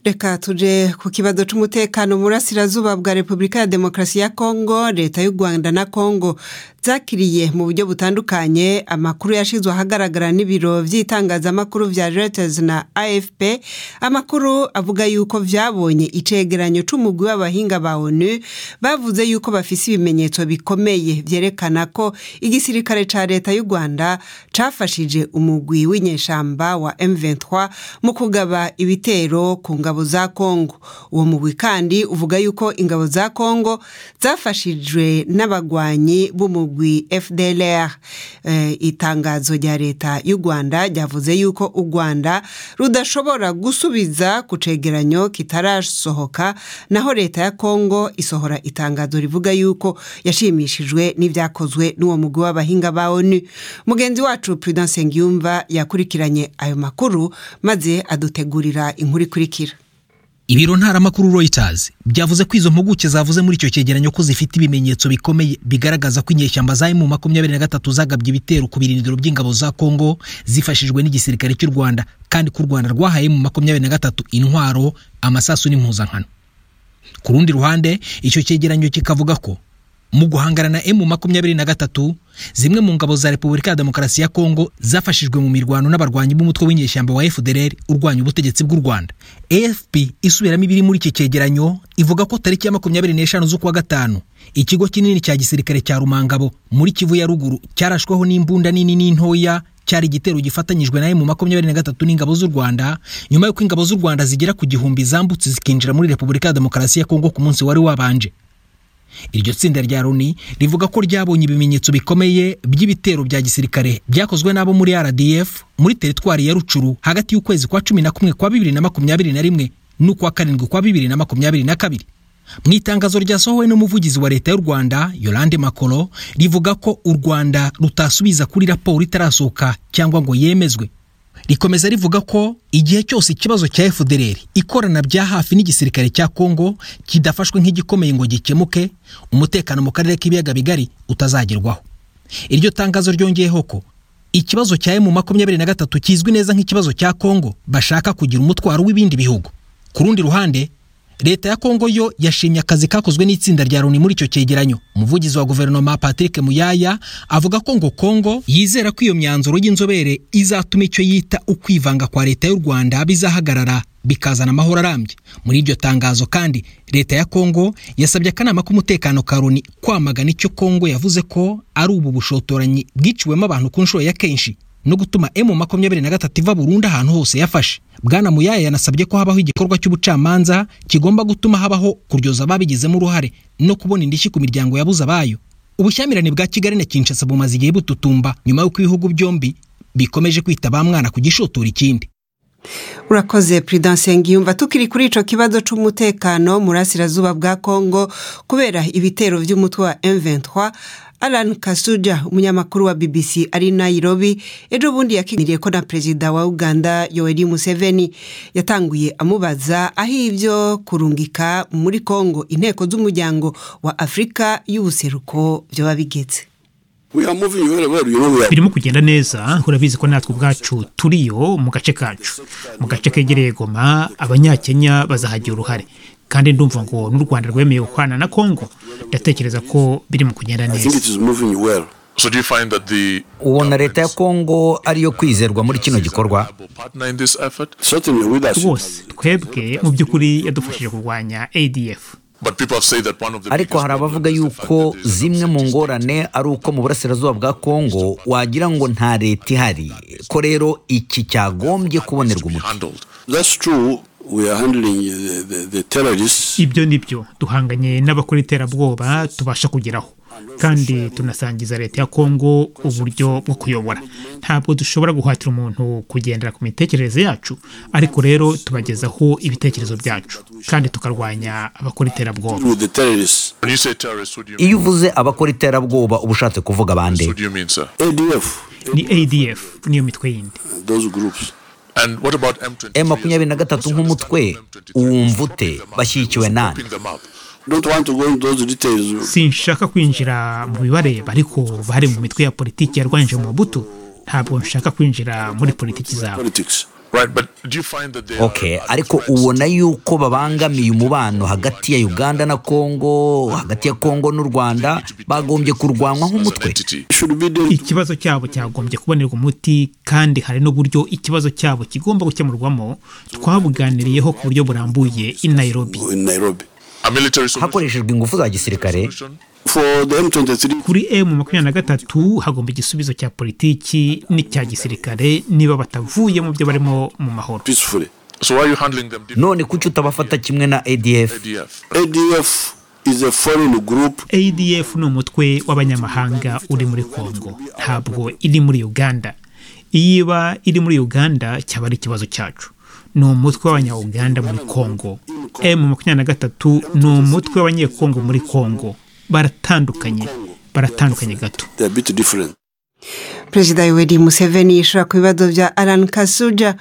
reka tuje ku kibazo c'umutekano mu burasirazuba bwa repubulika ya demokarasi ya kongo leta y'u rwanda na kongo zakiriye mu buryo butandukanye amakuru yashizwe ahagaragara n'ibiro vy'itangazamakuru vya reuters na afp amakuru avuga yuko vyabonye icegeranyo c'umugwi w'abahinga ba onu bavuze yuko bafise ibimenyetso bikomeye vyerekana ko igisirikare ca leta y'u rwanda cafashije umugwi w'inyeshamba wa m23 mu kugaba ibitero ku ngabo za kongo uwo mugwi kandi uvuga yuko ingabo za kongo zafashijwe n'abagwanyi b'umugwi fdlr e, itangazo rya leta y'u rwanda ryavuze yuko u rwanda rudashobora gusubiza ku cegeranyo kitarasohoka naho leta ya kongo isohora itangazo rivuga yuko yashimishijwe n'ivyakozwe n'uwo mugwi w'abahinga ba onu mugenzi wacu prudence ngiyumva yakurikiranye ayo makuru maze adutegurira inkuru ikurikira ibiro ntaramakuru Reuters byavuze ko izo mpuguke zavuze muri icyo cyegeranyo ko zifite ibimenyetso bikomeye bigaragaza ko inyeshyamba za mu makumyabiri na gatatu zagabye ibitero ku birindiro by'ingabo za Kongo zifashijwe n'igisirikare cy'u Rwanda kandi ko u Rwanda rwahaye mu makumyabiri na gatatu intwaro amasasu n'impuzankano ku rundi ruhande icyo cyegeranyo kikavuga ko mu guhangana na emu makumyabiri na gatatu zimwe mu ngabo za repubulika ya demokarasi ya kongo zafashijwe mu mirwano n'abarwanyi b'umutwe w'inyeshyamba wa fdr urwanya ubutegetsi bw'u rwanda afp isubiramo ibiri muri iki cyegeranyo ivuga ko tariki ya makumyabiri n'eshanu z'ukwa gatanu ikigo kinini cya gisirikare cya rumangabo muri kivu ya ruguru cyarashweho n'imbunda nini n'intoya cyari igitero gifatanyijwe na emu makumyabiri na gatatu n'ingabo z'u rwanda nyuma y'uko ingabo z'u rwanda zigera ku gihumbi zambutse zikinjira muri repubulika ya demokarasi ya kongo ku munsi wari wabanje iryo tsinda rya loni rivuga ko ryabonye ibimenyetso bikomeye by'ibitero bya gisirikare byakozwe n'abo muri rdf muri teritwari ya rucuru hagati y'ukwezi kwa cumi na kumwe kwa bibiri na makumyabiri na rimwe n'ukwa karindwi kwa bibiri na makumyabiri na kabiri mu itangazo ryasohowe n'umuvugizi wa leta y'u rwanda yolande makoro rivuga ko u rwanda rutasubiza kuri raporo itarasohoka cyangwa ngo yemezwe rikomeza rivuga ko igihe cyose ikibazo cya FDLR ikorana bya hafi n'igisirikare cya Kongo kidafashwe nk'igikomeye ngo gikemuke umutekano mu karere k'ibiyaga bigari utazagerwaho iryo tangazo ryongeyeho ko ikibazo cya mu makumyabiri na gatatu kizwi neza nk'ikibazo cya Kongo bashaka kugira umutwaro w'ibindi bihugu ku rundi ruhande leta ya kongo yo yashimye akazi kakozwe n'itsinda rya loni muri icyo cyegeranyo umuvugizi wa guverinoma patrick muyaya avuga ko ngo kongo yizera ko iyo myanzuro y'inzobere izatuma icyo yita ukwivanga kwa leta y'u rwanda bizahagarara bikazana amahoro arambye muri iryo tangazo kandi leta ya kongo yasabye akanama k'umutekano ka loni kwamagana icyo kongo yavuze ko ari ubu bushotoranyi bwiciwemo abantu ku nshuro ya kenshi no gutuma emu makumyabiri na gatatu iva burundu ahantu hose yafashe bwana muyaya yanasabye ko habaho igikorwa cy'ubucamanza kigomba gutuma habaho kuryoza ababigizemo uruhare no kubona indishyi ku miryango yabuze abayo ubushyamirane bwa kigali na kinshasa bumaze igihe bututumba nyuma y'uko ibihugu byombi bikomeje kwita ba mwana ku gishotora ikindi urakoze prudence ngiyumva tukiri kuri ico kibazo c'umutekano mu burasirazuba bwa kongo kubera ibitero vy'umutwe wa m23 alan kasuja umunyamakuru wa bbc ari nairobi ejo bundi yakiniriye ko na perezida wa uganda yoweri museveni yatanguye amubaza aho ivyo kurungika muri kongo inteko z'umuryango wa afurika y'ubuseruko vyoba bigeze birimo kugenda neza urabizi ko natwe ubwacu turiyo mu gace kacu mu gace kegereye goma abanyakenya bazahagira uruhare kandi ndumva ngo n'u rwanda rwemeye gukorana na kongo ndatekereza ko biri mu kugenda neza ubona leta ya kongo ariyo kwizerwa muri kino gikorwa rwose twebwe mu by'ukuri yadufashije kurwanya adf ariko hari abavuga yuko zimwe mu ngorane ari uko mu burasirazuba bwa kongo wagira ngo nta leta ihari ko rero iki cyagombye kubonerwa umuti ibyo ni byo duhanganye n'abakora iterabwoba tubasha kugeraho kandi tunasangiza leta ya kongo uburyo bwo kuyobora ntabwo dushobora guhatira umuntu kugendera ku mitekerereze yacu ariko rero tubagezaho ibitekerezo byacu kandi tukarwanya abakora iterabwoba iyo uvuze abakora iterabwoba uba ushatse kuvuga bande ni adf niyo mitwe yindi m makumyabiri na gatatu nk'umutwe wumva ute bashyigikiwe nani sinshaka kwinjira mu bibareba ariko bari mu mitwe ya politiki yarwanyije mu buto ntabwo nshaka kwinjira muri politiki zabo ok ariko ubona yuko babangamiye umubano hagati ya uganda na kongo hagati ya kongo n'u rwanda bagombye kurwanwa nk'umutwe ikibazo cyabo cyagombye kubonerwa umuti kandi hari n'uburyo ikibazo cyabo kigomba gukemurwamo twabuganiriyeho ku buryo burambuye i nairobi hakoreshejwe ingufu za gisirikare kuri emu makumyabiri na gatatu hagomba igisubizo cya politiki n'icya gisirikare niba batavuye mu byo barimo mu mahoro none kuki utabafata kimwe na adf adf ni umutwe w'abanyamahanga uri muri kongo ntabwo iri muri uganda iyo iba iri muri uganda cyaba ari ikibazo cyacu ni umutwe w'abanya-uganda muri kongo emu makumyabiri na gatatu ni umutwe w'abanyekongo muri kongo baratandukanye baratandukanye gato perezida yoweri museveni yishura ku bibazo bya alan kasuja